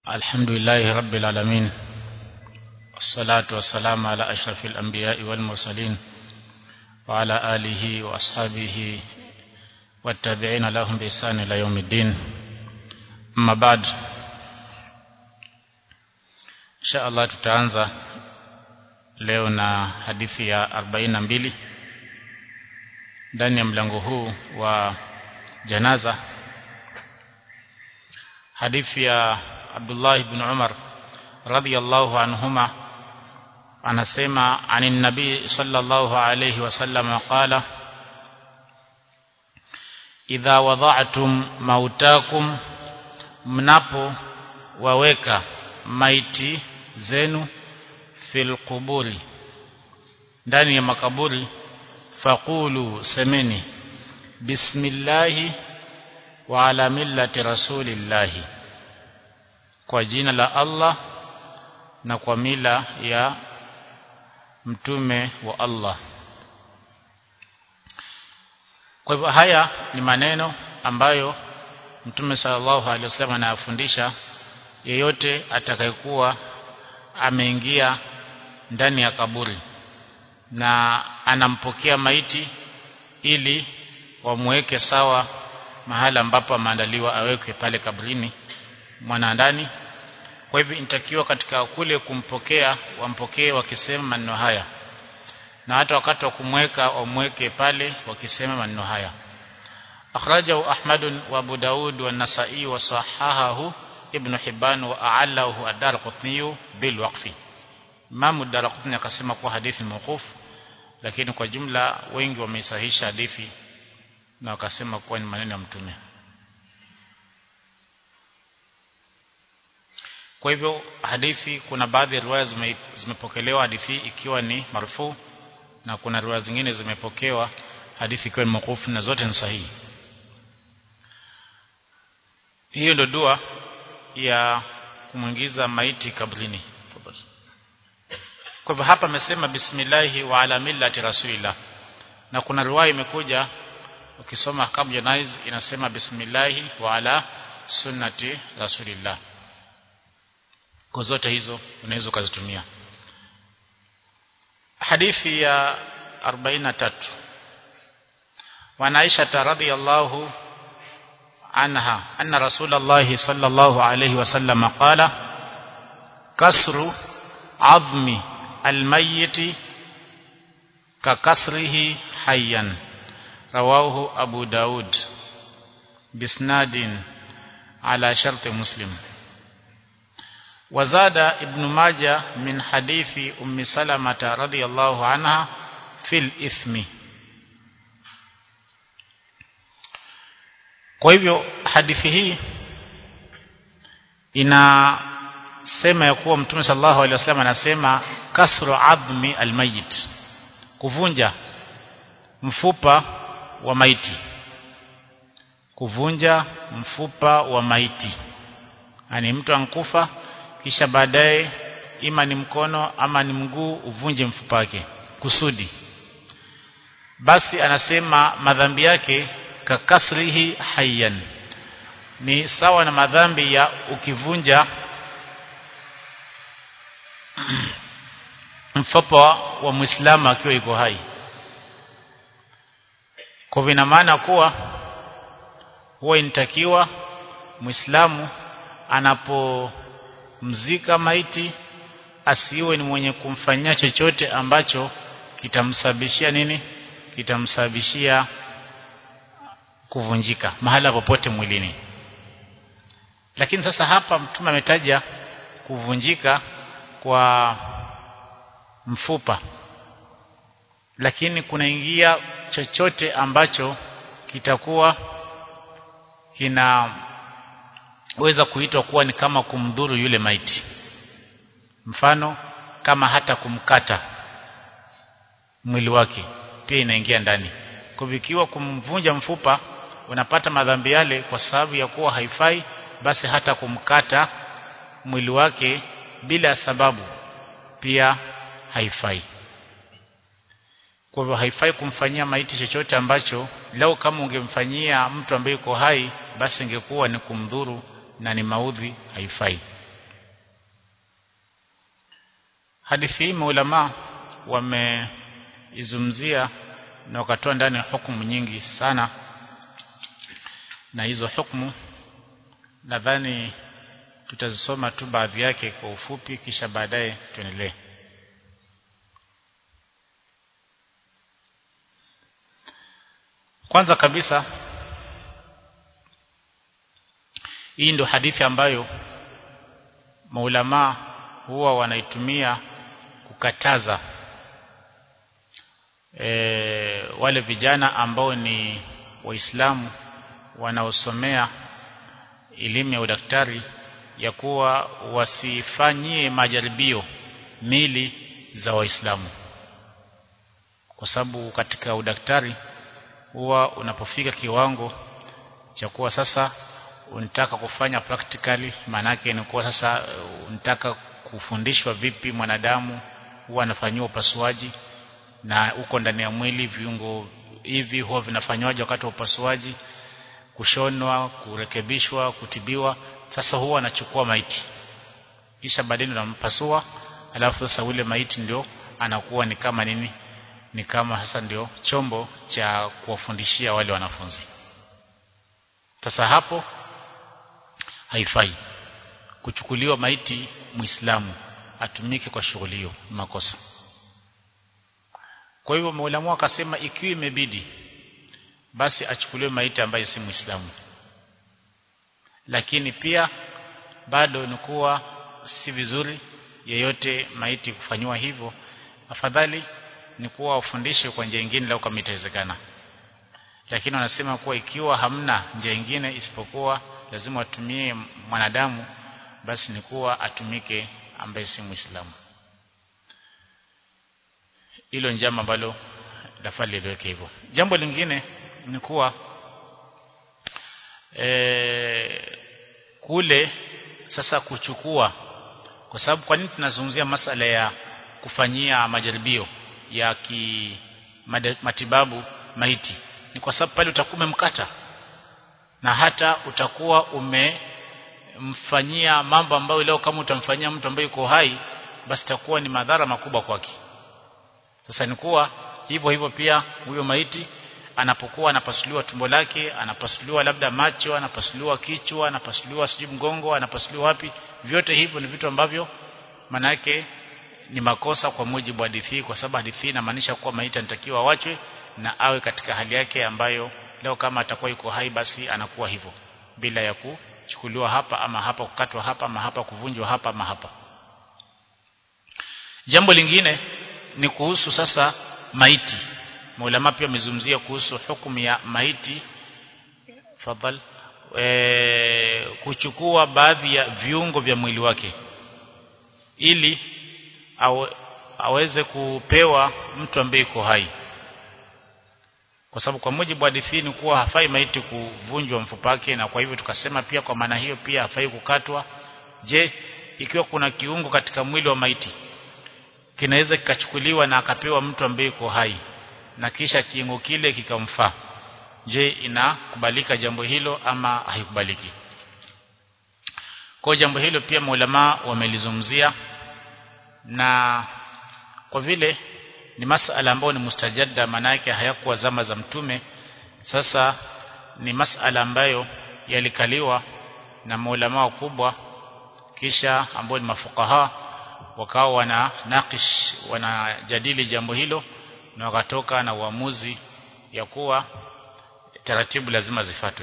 الحمد لله رب العالمين والصلاة والسلام على أشرف الأنبياء والمرسلين وعلى آله وأصحابه والتابعين لهم بإحسان إلى يوم الدين أما بعد إن شاء الله tutaanza leo na hadithi ya 42 ndani ya mlango huu wa janaza hadithi ya Abdullah ibn Umar radiyallahu anhuma anasema anin nabii sallallahu alayhi wasallam qala idha wada'tum mautakum mnapo waweka maiti zenu fil quburi ndani ya makaburi faqulu semeni bismillahi wa ala millati rasulillahi kwa jina la Allah na kwa mila ya mtume wa Allah kwa hivyo haya ni maneno ambayo mtume sallallahu alaihi wasallam anayafundisha yeyote atakayekuwa ameingia ndani ya kaburi na anampokea maiti ili wamweke sawa mahala ambapo ameandaliwa awekwe pale kabrini mwana ndani kwa hivyo inatakiwa katika kule kumpokea wampokee wakisema maneno haya na hata wakati wa kumweka wamweke pale wakisema maneno haya akhrajahu ahmad wa abu daud wa nasai wa sahahahu ibn hibban wa a'allahu ad-darqutni bil waqfi Imam ad-Darqutni akasema kuwa hadithi mawquf lakini kwa jumla wengi wameisahisha hadithi na wakasema kuwa ni maneno ya mtume Kwa hivyo hadithi kuna baadhi ya riwaya zime, zimepokelewa hadithi ikiwa ni marfu na kuna riwaya zingine zimepokewa hadithi ikiwa ni mawquf na zote ni sahihi. Hiyo ndio dua ya kumwingiza maiti kabrini. Kwa hivyo hapa amesema bismillahi wa ala millati rasulillah. Na kuna riwaya imekuja ukisoma kabla janaiz inasema bismillahi wa ala sunnati rasulillah kwa zote hizo unaweza ukazitumia hadithi ya 43 wa Aisha radhiyallahu anha anna rasulullah sallallahu alayhi wasallam qala kasru azmi almayyit ka kasrihi hayyan rawahu abu daud bisnadin ala shart muslim وزاد ابن ماجه من حديث أم سلمة رضي الله عنها في الإثم kwa hivyo hadithi hii inasema ya kuwa mtume sallallahu alaihi wasallam anasema kasru admi almayit kuvunja mfupa wa maiti kuvunja mfupa wa maiti ani mtu ankufa kisha baadaye ima ni mkono ama ni mguu uvunje mfupa wake kusudi basi anasema madhambi yake kakasrihi hayyan ni sawa na madhambi ya ukivunja mfupa wa Muislamu akiwa yuko hai kwa vina maana kuwa huwa inatakiwa Muislamu anapo mzika maiti asiwe ni mwenye kumfanyia chochote ambacho kitamsababishia nini kitamsababishia kuvunjika mahala popote mwilini lakini sasa hapa mtume ametaja kuvunjika kwa mfupa lakini kunaingia chochote ambacho kitakuwa kina weza kuitwa kuwa ni kama kumdhuru yule maiti mfano kama hata kumkata mwili wake pia inaingia ndani kwa vikiwa kumvunja mfupa unapata madhambi yale kwa sababu ya kuwa haifai basi hata kumkata mwili wake bila sababu pia haifai kwa hivyo haifai kumfanyia maiti chochote ambacho lau kama ungemfanyia mtu ambaye yuko hai basi ingekuwa ni kumdhuru na ni maudhi haifai hadithi hii maulama wameizungumzia na wakatoa ndani hukumu nyingi sana na hizo hukumu nadhani tutazisoma tu baadhi yake kwa ufupi kisha baadaye tuendelee kwanza kabisa hii ndio hadithi ambayo maulama huwa wanaitumia kukataza e, wale vijana ambao ni waislamu wanaosomea elimu ya udaktari ya kuwa wasifanyie majaribio mili za waislamu kwa sababu katika udaktari huwa unapofika kiwango cha kuwa sasa unataka kufanya practically maanake ni kuwa sasa unataka kufundishwa vipi mwanadamu huwa anafanyiwa upasuaji na uko ndani ya mwili viungo hivi huwa vinafanywaje wakati wa upasuaji kushonwa kurekebishwa kutibiwa sasa huwa anachukua maiti kisha baadaye unampasua alafu sasa ule maiti ndio anakuwa ni kama nini ni kama sasa ndio chombo cha kuwafundishia wale wanafunzi sasa hapo haifai kuchukuliwa maiti muislamu atumike kwa shughuli hiyo makosa kwa hivyo maulamu akasema ikiwa imebidi basi achukuliwe maiti ambaye si muislamu lakini pia bado ni kuwa si vizuri yeyote maiti kufanywa hivyo afadhali ni kuwa wafundishe kwa njia nyingine lau kama itawezekana lakini wanasema kuwa ikiwa hamna njia nyingine isipokuwa lazima watumie mwanadamu basi ni kuwa atumike ambaye si muislamu hilo ni jambo ambalo lafaa lieleweke hivyo jambo lingine ni kuwa e, kule sasa kuchukua kwa sababu kwa nini tunazungumzia masala ya kufanyia majaribio ya ki matibabu maiti ni kwa sababu pale utakuwa umemkata na hata utakuwa umemfanyia mambo ambayo leo kama utamfanyia mtu ambaye yuko hai basi itakuwa ni madhara makubwa kwake sasa ni kuwa hivyo hivyo pia huyo maiti anapokuwa anapasuliwa tumbo lake anapasuliwa labda macho anapasuliwa kichwa anapasuliwa sijui mgongo anapasuliwa wapi vyote hivyo ni vitu ambavyo maana yake ni makosa kwa mujibu wa hadithi kwa sababu hadithi inamaanisha kuwa maiti anatakiwa wachwe na awe katika hali yake ambayo leo kama atakuwa yuko hai basi anakuwa hivyo bila ya kuchukuliwa hapa ama hapa kukatwa hapa ama hapa kuvunjwa hapa ama hapa jambo lingine ni kuhusu sasa maiti maulama pia wamezungumzia kuhusu hukumu ya maiti fadhal e, kuchukua baadhi ya viungo vya mwili wake ili awe, aweze kupewa mtu ambaye yuko hai kwa sababu kwa mujibu wa hadithi ni kuwa hafai maiti kuvunjwa mfupa wake na kwa hivyo tukasema pia kwa maana hiyo pia hafai kukatwa je ikiwa kuna kiungo katika mwili wa maiti kinaweza kikachukuliwa na akapewa mtu ambaye yuko hai na kisha kiungo kile kikamfaa je inakubalika jambo hilo ama haikubaliki kwa jambo hilo pia maulama wamelizungumzia na kwa vile ni masala ambayo ni mustajadda maana yake hayakuwa zama za mtume sasa ni masala ambayo yalikaliwa na maulama wakubwa kisha ambao ni mafukaha wakawa wana nakish wanajadili jambo hilo na wakatoka na uamuzi ya kuwa taratibu lazima zifatwe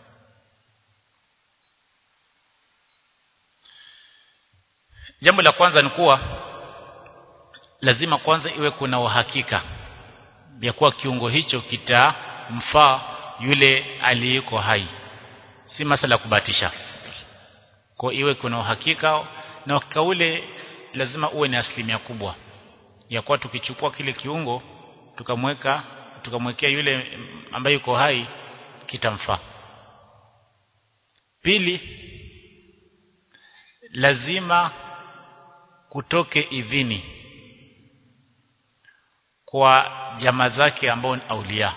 jambo la kwanza ni kuwa lazima kwanza iwe kuna uhakika ya kuwa kiungo hicho kitamfaa yule aliyeko hai si masala kubatisha kwa iwe kuna uhakika na uhakika ule lazima uwe ni asilimia kubwa ya kuwa tukichukua kile kiungo tukamweka tukamwekea yule ambaye yuko hai kitamfaa pili lazima kutoke idhini kwa jamaa zake ambao ni aulia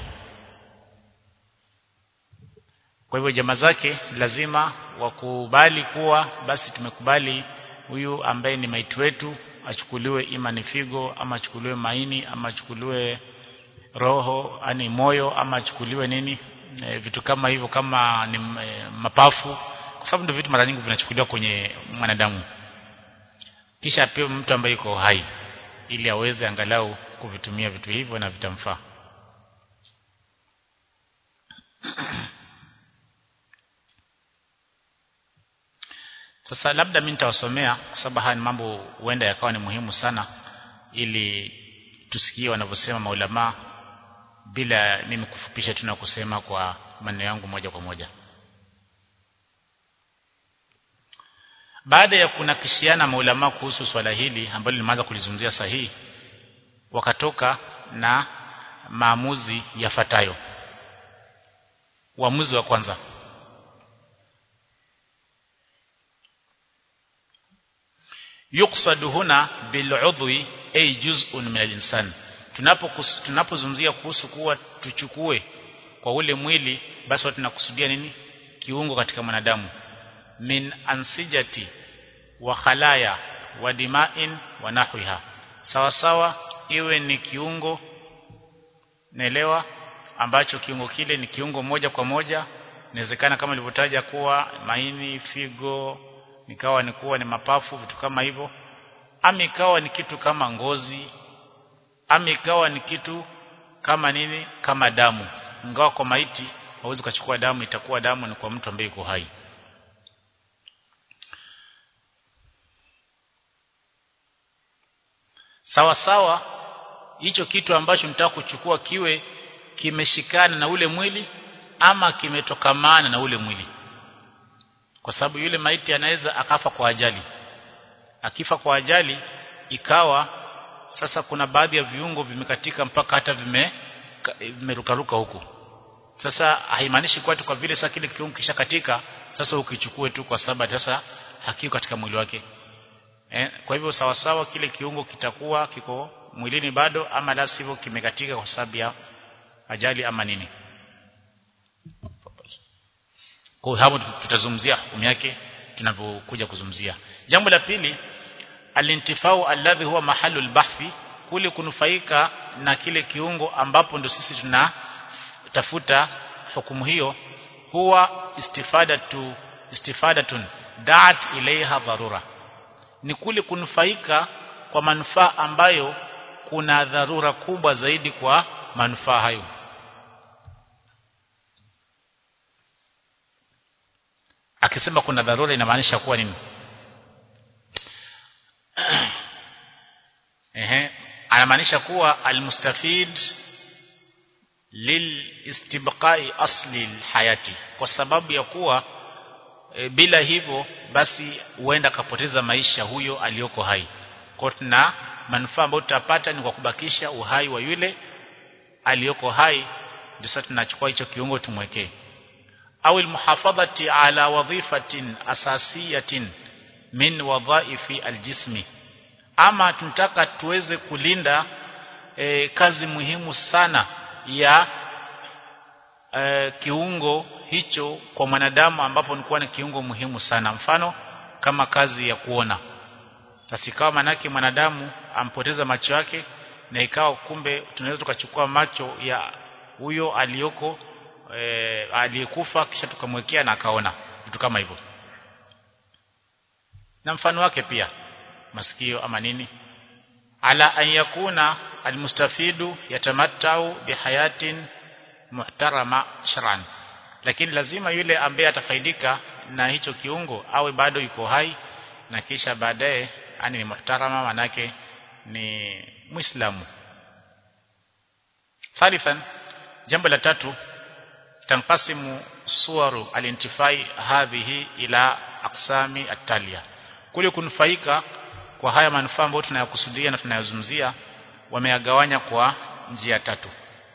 kwa hivyo jamaa zake lazima wakubali kuwa basi tumekubali huyu ambaye ni maiti wetu achukuliwe ima ni figo ama achukuliwe maini ama achukuliwe roho ani moyo ama achukuliwe nini e, vitu kama hivyo kama ni e, mapafu kwa sababu ndio vitu mara nyingi vinachukuliwa kwenye mwanadamu kisha apewe mtu ambaye yuko hai ili aweze angalau kuvitumia vitu hivyo na vitamfaa Sasa labda mimi nitawasomea kwa sababu haya ni mambo huenda yakawa ni muhimu sana ili tusikie wanavyosema maulama bila mimi kufupisha tu na kusema kwa maneno yangu moja kwa moja. Baada ya kunakishiana maulama kuhusu swala hili ambalo limeanza kulizungumzia sahihi wakatoka na maamuzi yafuatayo. Uamuzi wa kwanza yuqsadu huna bil'udhwi ay juz'un min al-insan tunapo tunapozungumzia kuhusu kuwa tuchukue kwa ule mwili basi tunakusudia nini kiungo katika mwanadamu min ansijati wa khalaya wa dima'in wa nahwiha sawa sawa iwe ni kiungo naelewa ambacho kiungo kile ni kiungo moja kwa moja inawezekana kama ilivyotaja kuwa maini figo nikawa ni kuwa ni mapafu vitu kama hivyo ama ikawa ni kitu kama ngozi ama ikawa ni kitu kama nini kama damu ingawa kwa maiti hauwezi kuchukua damu itakuwa damu ni kwa mtu ambaye yuko hai sawa sawa hicho kitu ambacho mtaka kuchukua kiwe kimeshikana na ule mwili ama kimetokamana na ule mwili kwa sababu yule maiti anaweza akafa kwa ajali akifa kwa ajali ikawa sasa kuna baadhi ya viungo vimekatika mpaka hata vime vimerukaruka huku sasa haimaanishi kwa kwa vile sasa kile kiungo kishakatika sasa ukichukue tu kwa sababu sasa hakiko katika mwili wake eh, kwa hivyo sawa sawa kile kiungo kitakuwa kiko mwilini bado ama la sivyo kimekatika kwa sababu ya ajali ama nini kwa hapo tutazungumzia hukumu yake tunavyokuja kuzungumzia jambo la pili alintifau alladhi huwa mahalu albahthi kule kunufaika na kile kiungo ambapo ndo sisi tunatafuta hukumu hiyo huwa istifadatu istifadatun daat ilaiha dharura ni kule kunufaika kwa manufaa ambayo kuna dharura kubwa zaidi kwa manufaa hayo akisema kuna dharura inamaanisha kuwa nini ehe anamaanisha kuwa almustafid lilistibqai asli alhayati kwa sababu ya kuwa e, bila hivyo basi huenda kapoteza maisha huyo aliyoko hai kwa tuna manufaa ambayo tutapata ni kwa kubakisha uhai wa yule aliyoko hai ndio sasa tunachukua hicho kiungo tumwekee au almuhafadhati ala wadhifatin asasiyatin min wadhaifi aljismi ama tunataka tuweze kulinda e, kazi muhimu sana ya e, kiungo hicho kwa mwanadamu ambapo nilikuwa ni kiungo muhimu sana mfano kama kazi ya kuona tasikawa manake mwanadamu ampoteza macho yake na ikawa kumbe tunaweza tukachukua macho ya huyo aliyoko e, aliyekufa kisha tukamwekea na akaona vitu kama hivyo na mfano wake pia masikio ama nini ala an yakuna almustafidu yatamattau bihayatin muhtarama shar'an lakini lazima yule ambaye atafaidika na hicho kiungo awe bado yuko hai na kisha baadaye ani ni muhtarama manake ni muislamu thalithan jambo la tatu tanqasimu suwaru alintifai hadhihi ila aqsami atalia kule kunufaika kwa haya manufaa ambayo tunayakusudia na tunayazungumzia wameyagawanya kwa njia tatu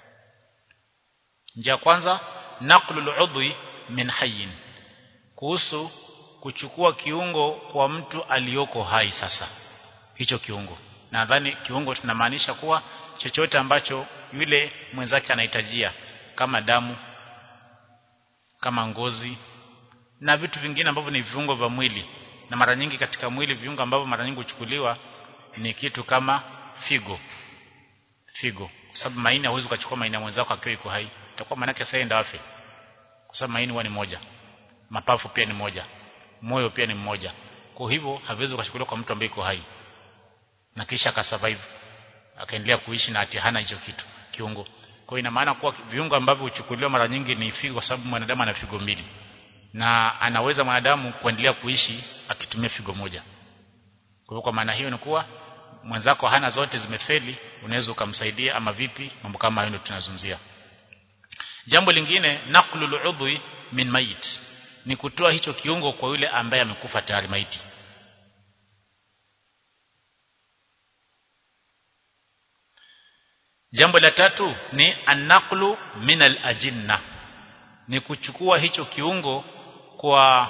njia kwanza naqlul udhi min hayyin kuhusu kuchukua kiungo kwa mtu aliyoko hai sasa hicho kiungo nadhani kiungo tunamaanisha kuwa chochote ambacho yule mwenzake anahitajia kama damu kama ngozi na vitu vingine ambavyo ni viungo vya mwili na mara nyingi katika mwili viungo ambavyo mara nyingi huchukuliwa ni kitu kama figo figo kwa sababu maini hauwezi kuchukua maini ya mwenzako akiwa iko hai itakuwa maana yake sasa afe kwa sababu maini huwa ni moja mapafu pia ni moja moyo pia ni mmoja kwa hivyo haviwezi kuchukuliwa kwa mtu ambaye iko hai na kisha akasurvive akaendelea kuishi na ati hana hicho kitu kiungo kwa ina maana kuwa viungo ambavyo huchukuliwa mara nyingi ni figo kwa sababu mwanadamu ana figo mbili na anaweza mwanadamu kuendelea kuishi akitumia figo moja kwa hivyo kwa maana hiyo ni kuwa mwenzako hana zote zimefeli unaweza ukamsaidia ama vipi mambo kama hayo ndio tunazungumzia jambo lingine naqlul udhi min mayit ni kutoa hicho kiungo kwa yule ambaye amekufa tayari maiti jambo la tatu ni anaqlu min al-ajinna ni kuchukua hicho kiungo kwa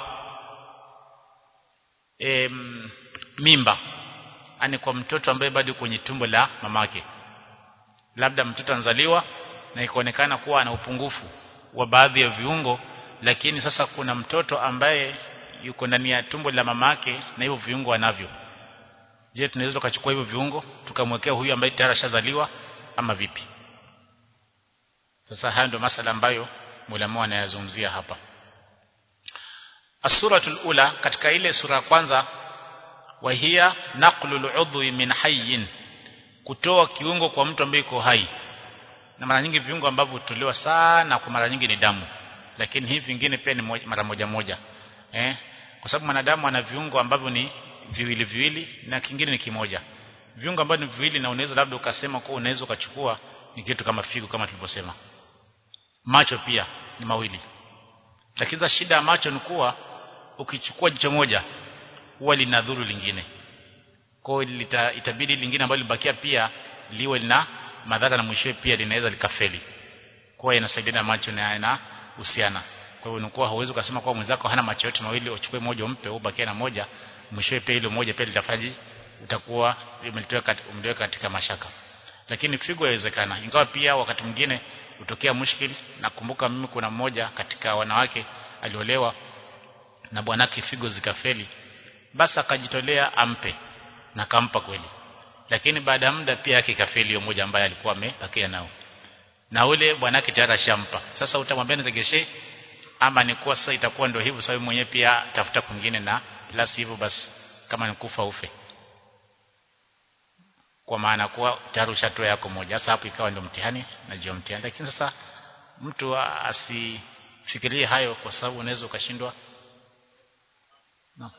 em, mimba ani kwa mtoto ambaye bado kwenye tumbo la mamake labda mtoto anzaliwa na ikaonekana kuwa ana upungufu wa baadhi ya viungo lakini sasa kuna mtoto ambaye yuko ndani ya tumbo la mamake na hivyo viungo anavyo je tunaweza tukachukua hivyo viungo tukamwekea huyu ambaye tayari ashazaliwa ama vipi sasa haya ndio masala ambayo mulama anayazungumzia hapa asuratul ula katika ile sura ya kwanza wahia naqlul udhi min hayyin kutoa kiungo kwa mtu ambaye yuko hai na mara nyingi viungo ambavyo hutolewa sana kwa mara nyingi ni damu lakini hivi vingine pia ni moja, mara moja moja eh kwa sababu mwanadamu ana viungo ambavyo ni viwili viwili na kingine ni kimoja viungo ambavyo ni viwili na unaweza labda ukasema kwa unaweza ukachukua ni kitu kama figo kama tulivyosema macho pia ni mawili lakini shida ya macho ni kuwa ukichukua jicho moja huwa linadhuru lingine kwa hiyo itabidi lingine ambalo libakia pia liwe lina madhara na mwishowe pia linaweza likafeli kwa inasaidia na macho na yana husiana kwa hiyo unakuwa hauwezi kusema kwa mwenzako hana macho yote mawili uchukue moja umpe ubakie na moja mwishowe pia ile moja pia litafaji utakuwa umeliweka katika mashaka lakini figo yawezekana ingawa pia wakati mwingine utokea mushkil nakumbuka mimi kuna mmoja katika wanawake aliolewa na bwanake figo zikafeli basi akajitolea ampe na kampa kweli lakini baada ya muda pia yake kafeli hiyo moja ambaye alikuwa amepakia nao na ule bwanake tayari ashampa sasa utamwambia niregeshe ama ni kuwa sasa itakuwa ndio hivyo sababu mwenyewe pia tafuta kwingine na la hivyo basi kama ni kufa ufe kwa maana kuwa tayari ushatoa yako moja sasa hapo ikawa ndio mtihani na jio mtihani lakini sasa mtu asifikirie hayo kwa sababu unaweza ukashindwa no.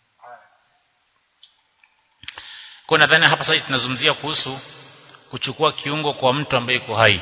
kwa nadhani hapa sasa tunazungumzia kuhusu kuchukua kiungo kwa mtu ambaye yuko hai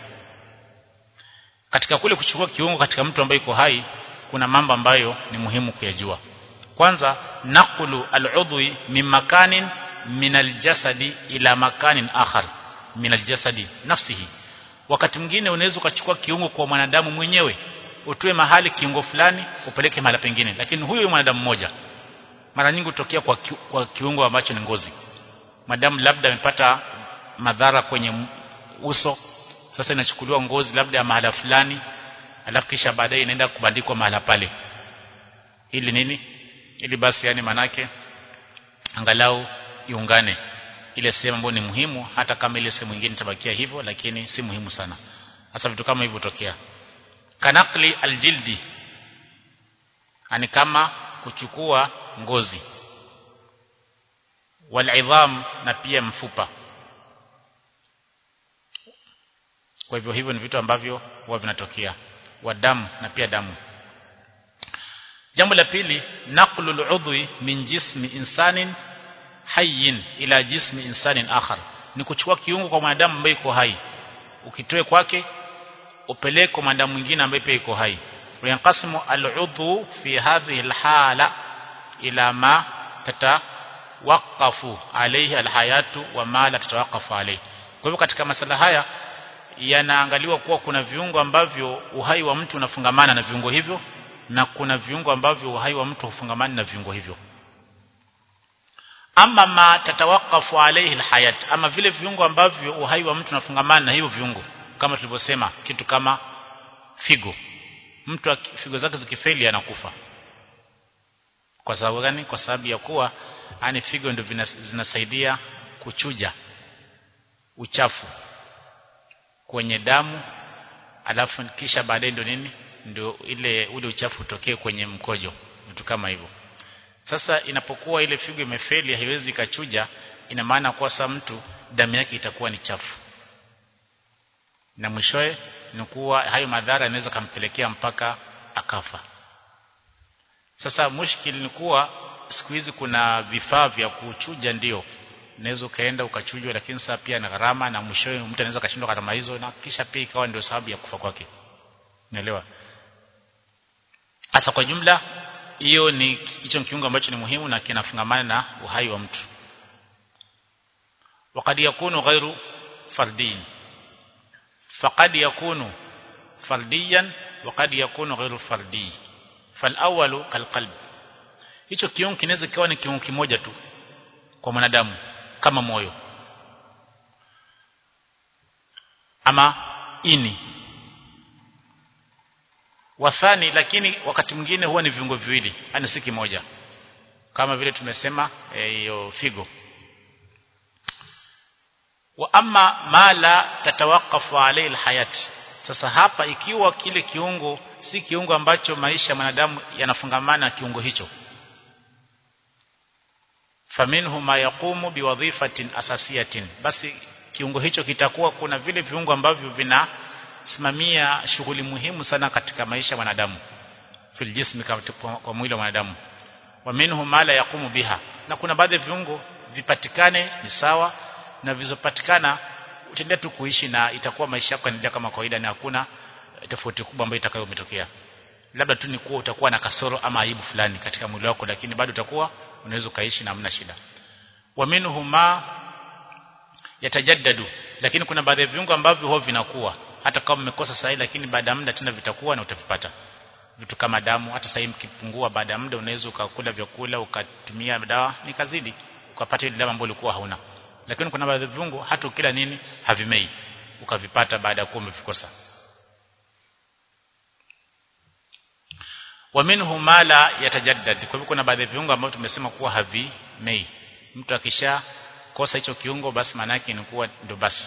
katika kule kuchukua kiungo katika mtu ambaye yuko hai kuna mambo ambayo ni muhimu kuyajua kwanza naqlu al-udwi min makanin min al-jasadi ila makanin akhar min al-jasadi nafsihi wakati mwingine unaweza ukachukua kiungo kwa mwanadamu mwenyewe utoe mahali kiungo fulani upeleke mahali pengine lakini huyo mwanadamu mmoja mara nyingi hutokea kwa, ki, kwa kiungo ambacho ni ngozi madamu labda amepata madhara kwenye uso sasa inachukuliwa ngozi labda ya mahala fulani alafu kisha baadaye inaenda kubandikwa mahala pale ili nini ili basi yani manake angalau iungane ile sehemu ambayo ni muhimu hata kama ile sehemu nyingine itabakia hivyo lakini si muhimu sana hasa vitu kama hivyo tokea kanakli aljildi ani kama kuchukua ngozi walidham na pia mfupa kwa hivyo hivyo ni vitu ambavyo huwa vinatokea wa damu na pia damu jambo la pili naqlul udhi min jismi insanin hayyin ila jismi insanin akhar ni kuchukua kiungo kwa mwanadamu ambaye yuko hai ukitoe kwake upeleke kwa mwanadamu mwingine ambaye pia yuko hai yanqasimu al-udhu fi hadhihi al-hala ila ma tatawaqafu alayhi al-hayatu wa ma la tatawaqafu alayhi kwa hivyo katika masala haya yanaangaliwa kuwa kuna viungo ambavyo uhai wa mtu unafungamana na viungo hivyo na kuna viungo ambavyo uhai wa mtu hufungamani na viungo hivyo ama ma tatawakafu alayhi alhayat ama vile viungo ambavyo uhai wa mtu unafungamana na hivyo viungo kama tulivyosema kitu kama figo mtu figo zake zikifeli anakufa kwa sababu gani kwa sababu ya kuwa yani figo ndio zinasaidia kuchuja uchafu kwenye damu alafu kisha baadaye ndio nini ndio ile ule uchafu utokee kwenye mkojo vitu kama hivyo sasa inapokuwa ile figo imefeli haiwezi kachuja ina maana kwa sasa mtu damu yake itakuwa ni chafu na mwishowe ni kuwa hayo madhara yanaweza kampelekea mpaka akafa sasa mushkil ni kuwa siku hizi kuna vifaa vya kuchuja ndio unaweza ukaenda ukachujwa lakini sasa pia na gharama na mwishowe mtu anaweza kashindwa gharama hizo na kisha pia ikawa ndio sababu ya kufa kwake unaelewa hasa kwa jumla hiyo ni hicho kiungo ambacho ni muhimu na kinafungamana na uhai wa mtu وقد يكون غير فردي فقد يكون فرديا وقد يكون غير فردي فالاول كالقلب hicho kiungo kinaweza kiwa ni kiungo kimoja tu kwa mwanadamu kama moyo ama ini wathani lakini wakati mwingine huwa ni viungo viwili yani si kimoja kama vile tumesema hiyo e, figo wa amma ma la tatawakafu alayhi alhayat sasa hapa ikiwa kile kiungo si kiungo ambacho maisha ya mwanadamu yanafungamana na kiungo hicho faminhu ma yaqumu biwadhifatin asasiyatin basi kiungo hicho kitakuwa kuna vile viungo ambavyo vinasimamia shughuli muhimu sana katika maisha ya mwanadamu fil jismi kwa mwili wa mwanadamu wa minhu ma la yaqumu biha na kuna baadhi ya viungo vipatikane ni sawa na vizopatikana utaendelea tu kuishi na itakuwa maisha yako yanaendelea kama kawaida na hakuna tofauti kubwa ambayo itakayometokea labda tu ni kuwa utakuwa na kasoro ama aibu fulani katika mwili wako lakini bado utakuwa unaweza ukaishi na hamna shida wa minhu ma yatajaddadu lakini kuna baadhi ya viungo ambavyo huwa vinakuwa hata kama mmekosa sahihi lakini baada ya muda tena vitakuwa na utavipata vitu kama damu hata sahihi mkipungua baada ya muda unaweza ukakula vyakula ukatumia dawa nikazidi ukapata ile dawa ambayo ulikuwa hauna lakini kuna baadhi ya viungo hata ukila nini havimei ukavipata baada ya kuwa umevikosa wa minhu ma la yatajaddad kwa hivyo kuna baadhi ya viungo ambavyo tumesema kuwa havimei mtu akisha kosa hicho kiungo basi maana yake ni kuwa ndio basi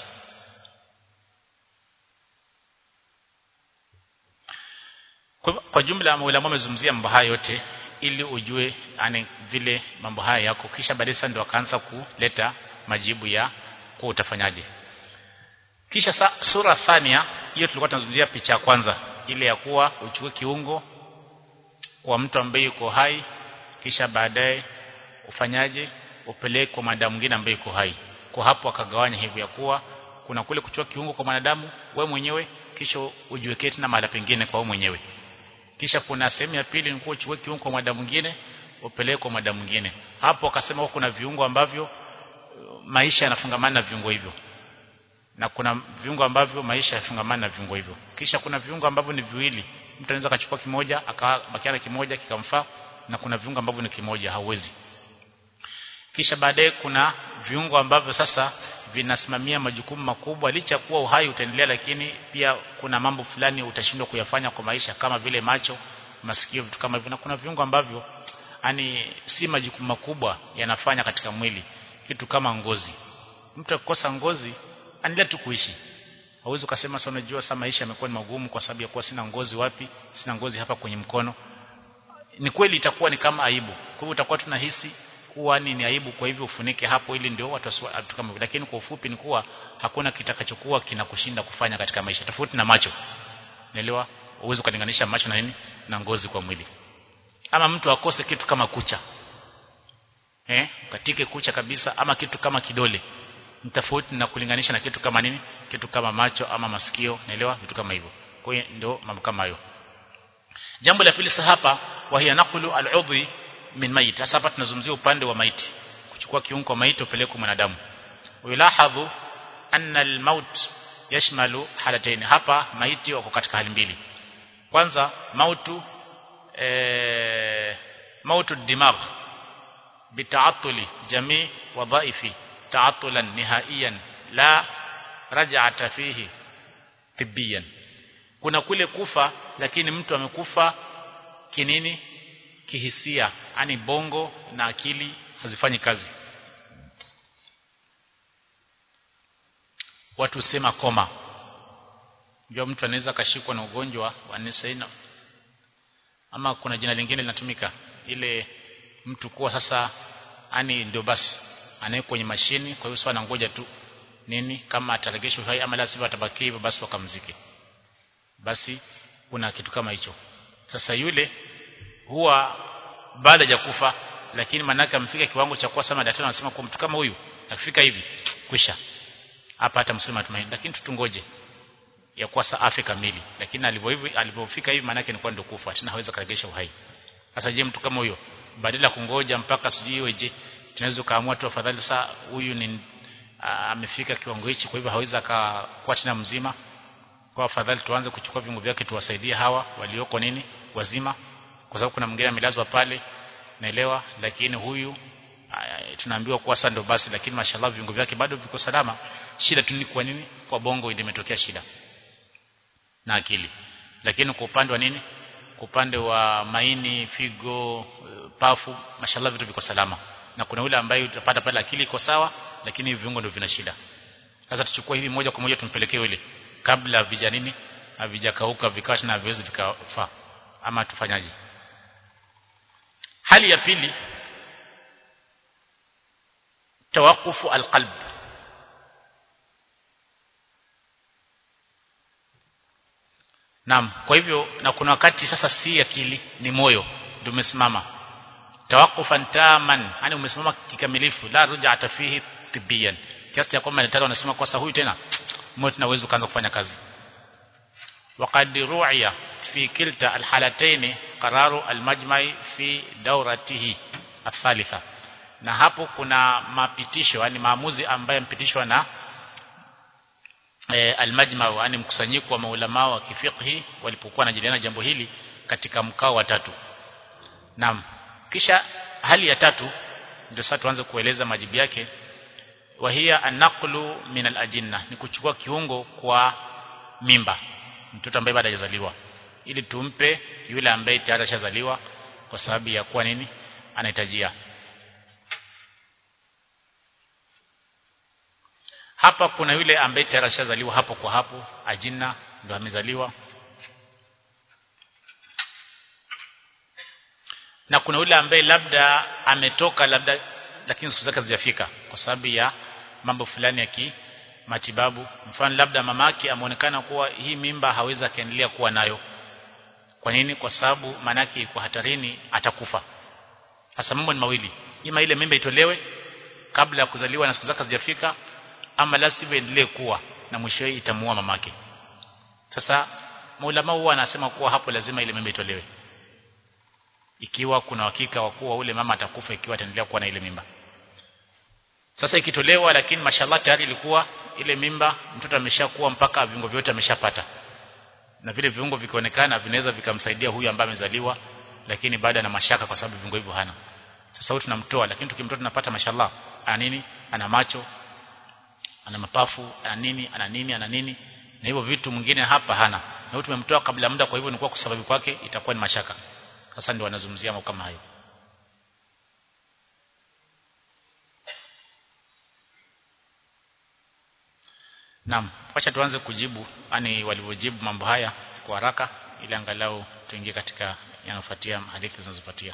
kwa, kwa jumla maulama wamezungumzia mambo haya yote ili ujue ane vile mambo haya yako kisha baadaye sasa ndio akaanza kuleta majibu ya kwa utafanyaje kisha sa, sura thania hiyo tulikuwa tunazungumzia picha ya kwanza ile ya kuwa uchukue kiungo kwa mtu ambaye yuko hai kisha baadaye ufanyaje upeleke kwa mwanadamu mwingine ambaye yuko hai kwa hapo akagawanya hivyo ya kuwa kuna kule kuchukua kiungo kwa mwanadamu we mwenyewe kisha ujiwekee tena mahali pengine kwa wewe mwenyewe kisha kuna sehemu ya pili ni kuwa uchukue kiungo kwa mwanadamu mwingine upeleke kwa mwanadamu mwingine hapo akasema kuna viungo ambavyo maisha yanafungamana na viungo hivyo na kuna viungo ambavyo maisha yafungamana na viungo hivyo kisha kuna viungo ambavyo ni viwili mtu anaweza akachukua kimoja akabakia na kimoja kikamfaa na kuna viungo ambavyo ni kimoja hauwezi kisha baadaye kuna viungo ambavyo sasa vinasimamia majukumu makubwa licha kuwa uhai utaendelea lakini pia kuna mambo fulani utashindwa kuyafanya kwa maisha kama vile macho masikio vitu kama hivyo na kuna viungo ambavyo yani si majukumu makubwa yanafanya katika mwili kitu kama ngozi mtu akikosa ngozi anaendelea tu kuishi hauwezi ukasema sasa unajua sasa maisha yamekuwa ni magumu kwa sababu ya kuwa sina ngozi wapi sina ngozi hapa kwenye mkono ni kweli itakuwa ni kama aibu kwa hivyo utakuwa tunahisi kuwa ni, ni aibu kwa hivyo ufunike hapo ili ndio watu watu kama hivyo lakini kwa ufupi ni kuwa hakuna kitakachokuwa kinakushinda kufanya katika maisha tofauti na macho unaelewa uwezo kulinganisha macho na nini na ngozi kwa mwili ama mtu akose kitu kama kucha eh katike kucha kabisa ama kitu kama kidole ni tofauti na kulinganisha na kitu kama nini kitu kama macho ama masikio naelewa vitu kama hivyo kwa hiyo ndio mambo kama hayo jambo la pili sasa hapa wa hiya naqlu al-udhi min mayit sasa hapa tunazungumzia upande wa maiti kuchukua kiungo kwa maiti upeleke kwa mwanadamu wilahadhu anna al-maut yashmalu halatayn hapa maiti wako katika hali mbili kwanza mautu eh mautu dimagh bita'attuli jami' wadhaifi ta'attulan nihaiyan la raj'ata fihi tibbiyan kuna kule kufa lakini mtu amekufa kinini kihisia ani bongo na akili hazifanyi kazi watu sema koma ndio mtu anaweza kashikwa na ugonjwa wa nisaina ama kuna jina lingine linatumika ile mtu kuwa sasa ani ndio basi anawekwa kwenye mashini kwa hiyo sasa anangoja tu nini kama ataregeshwa hai ama lazima atabaki hivyo basi wakamzike basi kuna kitu kama hicho sasa yule huwa baada ya kufa lakini manaka amfika kiwango cha kuwa sama daktari anasema kwa mtu kama huyu akifika hivi kwisha hapa hata msema tumaini lakini tutungoje ya kuwa saa afya kamili lakini alivyo hivi alipofika hivi maana yake ni kwa ndio kufa tena hawezi karegesha uhai sasa je mtu kama huyo badala kungoja mpaka sijui je tunaweza kaamua tu afadhali saa huyu ni amefika kiwango hichi kwa hivyo hawezi akakuwa tena mzima kwa afadhali tuanze kuchukua viungo vyake tuwasaidie hawa walioko nini wazima kwa sababu kuna mwingine amelazwa pale naelewa lakini huyu tunaambiwa kuwa sasa ndo basi lakini mashallah viungo vyake bado viko salama shida tu ni kwa nini kwa bongo ndio imetokea shida na akili lakini kwa upande wa nini kwa upande wa maini figo pafu mashallah vitu viko salama na kuna yule ambaye utapata pale akili iko sawa lakini viungo ndio vina shida sasa tuchukue hivi moja kwa moja tumpelekee yule kabla vija nini havijakauka vikawa na viwezi vikafaa ama tufanyaje hali ya pili tawakufu alqalb Naam kwa hivyo na kuna wakati sasa si akili ni moyo ndio umesimama tawakufan taman yani umesimama kikamilifu la ruja'ata fihi tibiyan kiasi cha kwamba daktari anasema kwa sasa huyu tena moyo tena uwezo kuanza kufanya kazi وقد روعي في كلتا الحالتين قرار المجمع في دورته الثالثة na hapo kuna mapitisho yani maamuzi ambayo mpitishwa na e, almajma yani mkusanyiko wa maulama wa kifiqhi walipokuwa wanajadiliana jambo hili katika mkao wa tatu naam kisha hali ya tatu ndio sasa tuanze kueleza majibu yake wahia anaqlu min alajinna ni kuchukua kiungo kwa mimba mtoto ambaye bado hajazaliwa ili tumpe yule ambaye tayari ashazaliwa kwa sababu ya kuwa nini anahitajia hapa kuna yule ambaye tayari ashazaliwa hapo kwa hapo ajina ndo amezaliwa na kuna yule ambaye labda ametoka labda lakini siku zake hazijafika kwa sababu ya mambo fulani ya ki matibabu mfano labda mamake ameonekana kuwa hii mimba hawezi akaendelea kuwa nayo kwa nini kwa sababu manake iko hatarini atakufa sasa mambo ni mawili ima ile mimba itolewe kabla ya kuzaliwa na siku zake hazijafika ama la sivyo endelee kuwa na mwishowe itamuua mamake sasa maulama huwa anasema kuwa hapo lazima ile mimba itolewe ikiwa kuna hakika wa kuwa ule mama atakufa ikiwa ataendelea kuwa na ile mimba sasa ikitolewa lakini mashallah tayari ilikuwa ile mimba mtoto ameshakuwa mpaka viungo vyote ameshapata na vile viungo vikionekana vinaweza vikamsaidia huyu ambaye amezaliwa lakini baada na mashaka kwa sababu viungo hivyo hana sasa huyu tunamtoa lakini tukimtoa tunapata mashallah ana nini ana macho ana mapafu ana nini ana nini ana nini na hivyo vitu mwingine hapa hana na huyu tumemtoa kabla muda kwa hivyo ni kwa sababu kwake itakuwa ni mashaka sasa ndio wanazungumzia mambo kama hayo Naam, acha tuanze kujibu yani walivyojibu mambo haya kwa haraka ili angalau tuingie katika yanayofuatia hadithi zinazofuatia.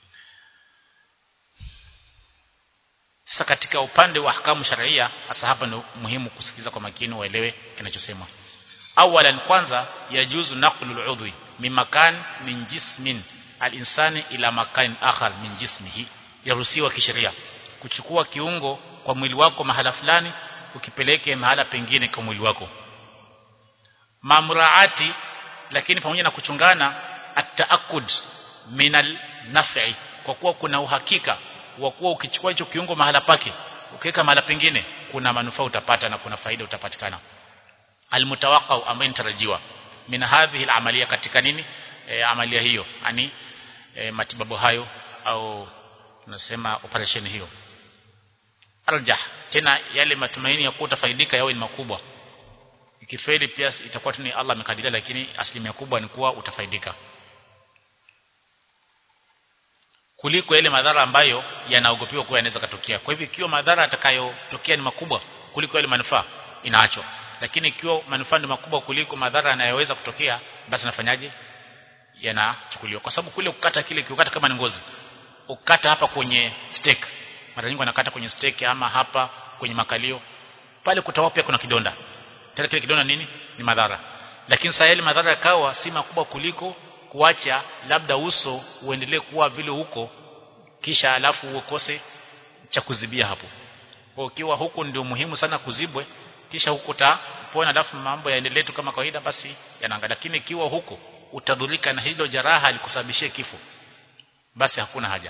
Sasa katika upande wa ahkamu sharia hasa hapa ni muhimu kusikiza kwa makini uelewe kinachosemwa. Awalan kwanza yajuzu naqlu al-udwi min makan min jismin al-insani ila makan akhar min jismihi yaruhusiwa kisheria kuchukua kiungo kwa mwili wako mahala fulani ukipeleke mahala pengine kwa mwili wako mamraati lakini pamoja na kuchungana at-taakud minal naf'i kwa kuwa kuna uhakika wa kuwa ukichukua hicho kiungo mahala pake ukiweka mahala pengine kuna manufaa utapata na kuna faida utapatikana almutawaqqau ambaye nitarajiwa min hadhihi alamalia katika nini e, amalia hiyo yani e, matibabu hayo au tunasema operation hiyo arjah tena yale matumaini ya kuwa utafaidika yawe ni makubwa ikifeli pia itakuwa tu ni Allah amekadiria lakini asilimia kubwa ni kuwa utafaidika kuliko yale madhara ambayo yanaogopiwa kuwa yanaweza katokea kwa hivyo ikiwa madhara atakayotokea ni makubwa kuliko yale manufaa inaachwa lakini ikiwa manufaa ni makubwa kuliko madhara yanayoweza kutokea basi nafanyaje yanachukuliwa kwa sababu kule kukata kile kiukata kama ni ngozi ukata hapa kwenye steak mara nyingi wanakata kwenye steak ama hapa kwenye makalio pale kutawa pia kuna kidonda tena kile kidonda nini ni madhara lakini sasa yale madhara yakawa si makubwa kuliko kuacha labda uso uendelee kuwa vile huko kisha alafu ukose cha kuzibia hapo kwa ukiwa huku ndio muhimu sana kuzibwe kisha huko utapona alafu mambo yaendelee tu kama kawaida basi yanaangalia lakini ikiwa huko utadhurika na hilo jeraha likusababishie kifo basi hakuna haja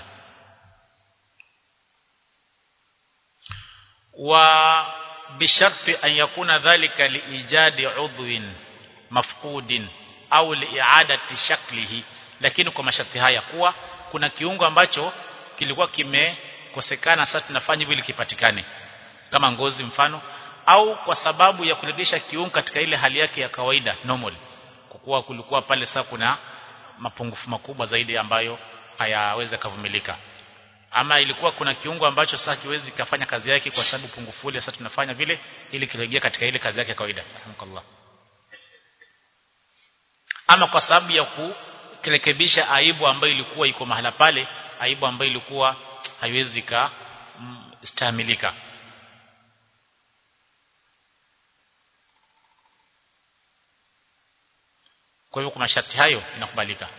wa bisharti an yakuna dhalika liijadi udhwin mafqudin au liiadati shaklihi lakini kwa masharti haya kuwa kuna kiungo ambacho kilikuwa kimekosekana sasa tunafanya hivi kipatikane kama ngozi mfano au kwa sababu ya kurejesha kiungo katika ile hali yake ya kawaida normal kwa kuwa kulikuwa pale sasa kuna mapungufu makubwa zaidi ambayo hayawezi kuvumilika ama ilikuwa kuna kiungo ambacho sasa kiwezi kufanya kazi yake kwa sababu pungufu ile sasa tunafanya vile ili kirejea katika ile kazi yake ya kawaida rahmukallah ama kwa sababu ya kurekebisha aibu ambayo ilikuwa iko mahala pale aibu ambayo ilikuwa haiwezi ka mm, stahamilika kwa hivyo kwa masharti hayo inakubalika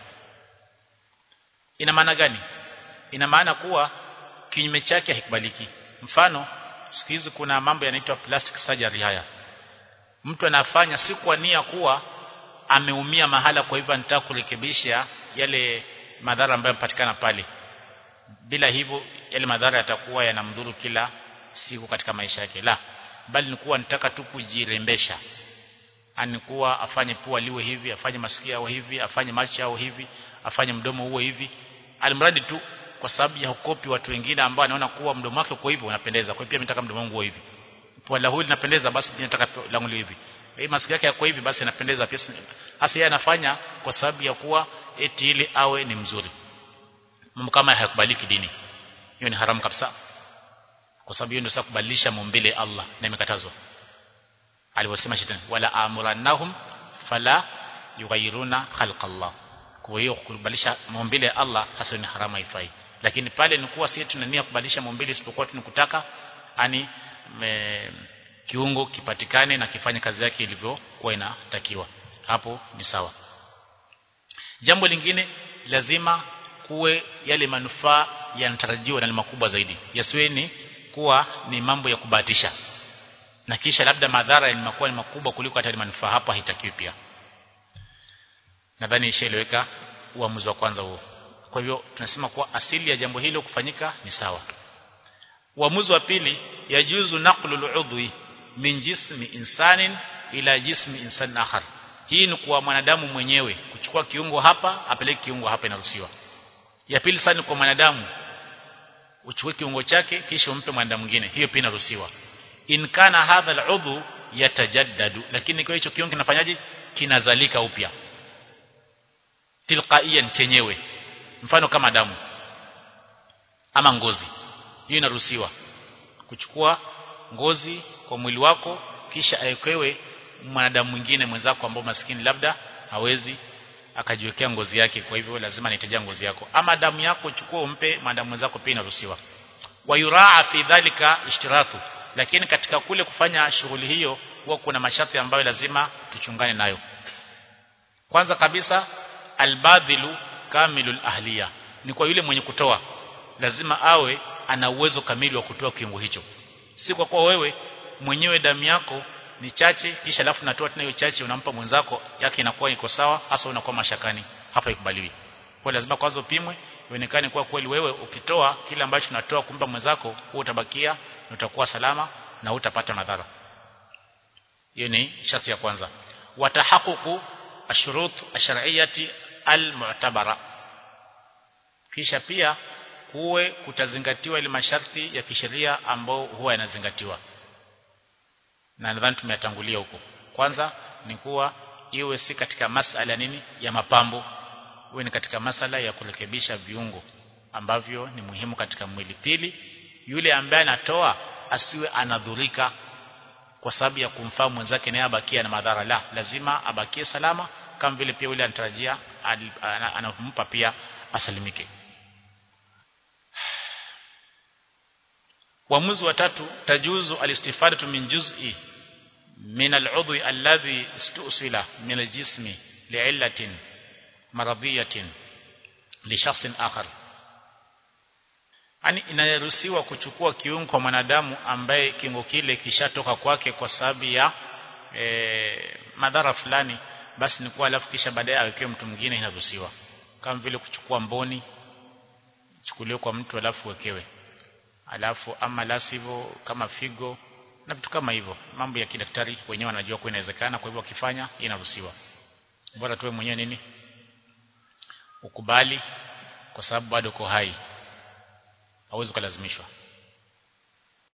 ina maana gani ina maana kuwa kinyume chake haikubaliki mfano siku hizi kuna mambo yanaitwa plastic surgery haya mtu anafanya si kwa nia kuwa ameumia mahala kwa hivyo anataka kurekebisha yale madhara ambayo yampatikana pale bila hivyo yale madhara yatakuwa yanamdhuru kila siku katika maisha yake la bali ni kuwa nitaka tu kujirembesha anikuwa afanye pua liwe hivi afanye masikio yao hivi afanye macho yao hivi afanye mdomo uwe hivi alimradi tu kwa sababu ya ukopi watu wengine ambao anaona kuwa mdomo wake uko hivi unapendeza kwa hiyo pia mimi nataka mdomo wangu uwe hivi pua la huyu linapendeza basi mimi nataka langu liwe hivi hii masikio yake yako hivi basi inapendeza pia hasa yeye anafanya kwa sababu ya kuwa eti ili awe ni mzuri mambo kama hayakubaliki dini hiyo ni haramu kabisa kwa sababu hiyo ndio sasa kubadilisha maumbile Allah na imekatazwa alivyosema shetani wala amurannahum fala yughayyiruna khalqa Allah kwa hiyo kubadilisha maumbile ya Allah hasa ni haramu haifai lakini pale ni kuwa sisi tunania kubadilisha maumbile isipokuwa tunakutaka ani me, kiungo kipatikane na kifanye kazi yake ilivyokuwa inatakiwa hapo ni sawa jambo lingine lazima kuwe yale manufaa yanatarajiwa na ni makubwa zaidi yasiwe ni kuwa ni mambo ya kubahatisha na kisha labda madhara yanakuwa ni makubwa kuliko hata manufaa hapa haitakiwi pia nadhani ishaeleweka uamuzi wa kwanza huo kwa hivyo tunasema kuwa asili ya jambo hilo kufanyika ni sawa uamuzi wa pili yajuzu naqlu al-udhwi min jismi insanin ila jismi insan akhar hii ni kwa mwanadamu mwenyewe kuchukua kiungo hapa apeleke kiungo hapa inaruhusiwa ya pili sana kwa mwanadamu uchukue kiungo chake kisha umpe mwanadamu mwingine hiyo pia inaruhusiwa in kana hadha al-udhu yatajaddadu lakini kwa hicho kiungo kinafanyaje kinazalika upya tilqaiyan chenyewe mfano kama damu ama ngozi hiyo inaruhusiwa kuchukua ngozi kwa mwili wako kisha awekewe mwanadamu mwingine mwenzako ambao maskini labda hawezi akajiwekea ngozi yake kwa hivyo lazima anahitaji ngozi yako ama damu yako uchukue umpe mwanadamu mwenzako pia inaruhusiwa wayuraa fi dhalika ishtiratu lakini katika kule kufanya shughuli hiyo huwa kuna masharti ambayo lazima tuchungane nayo kwanza kabisa albadhilu kamilul ahliya ni kwa yule mwenye kutoa lazima awe ana uwezo kamili wa kutoa kiungo hicho si kwa kuwa wewe mwenyewe damu yako ni chache kisha alafu natoa tena hiyo chache unampa mwenzako yake inakuwa iko sawa hasa unakuwa mashakani hapa ikubaliwi kwa lazima kwanza upimwe ionekane kuwa kweli wewe ukitoa kile ambacho unatoa kumpa mwenzako wewe utabakia na utakuwa salama na utapata madhara hiyo ni sharti ya kwanza watahaququ ashurut ashar'iyati almu'tabara kisha pia kuwe kutazingatiwa ile masharti ya kisheria ambao huwa yanazingatiwa na nadhani tumeyatangulia huko kwanza ni kuwa iwe si katika masala nini ya mapambo iwe ni katika masala ya kurekebisha viungo ambavyo ni muhimu katika mwili pili yule ambaye anatoa asiwe anadhurika kwa sababu ya kumfaa mwenzake naye abakie na madhara la lazima abakie salama kama vile pia yule anatarajia anampa pia asalimike uamuzi wa tatu tajuzu alistifadatu min juz'i min al'udhi alladhi istusila min aljismi li'illatin maradhiyatin li shakhsin akhar yani inaruhusiwa kuchukua kiungo kwa mwanadamu ambaye kiungo kile kishatoka kwake kwa sababu ya e, madhara fulani basi ni kuwa alafu kisha baadaye awekewe mtu mwingine inaruhusiwa kama vile kuchukua mboni chukuliwe kwa mtu alafu wekewe alafu ama la sivyo kama figo na vitu kama hivyo mambo ya kidaktari wenyewe wanajua kwa inawezekana kwa hivyo wakifanya inaruhusiwa bora tuwe mwenyewe nini ukubali kwa sababu bado uko hai hauwezi kulazimishwa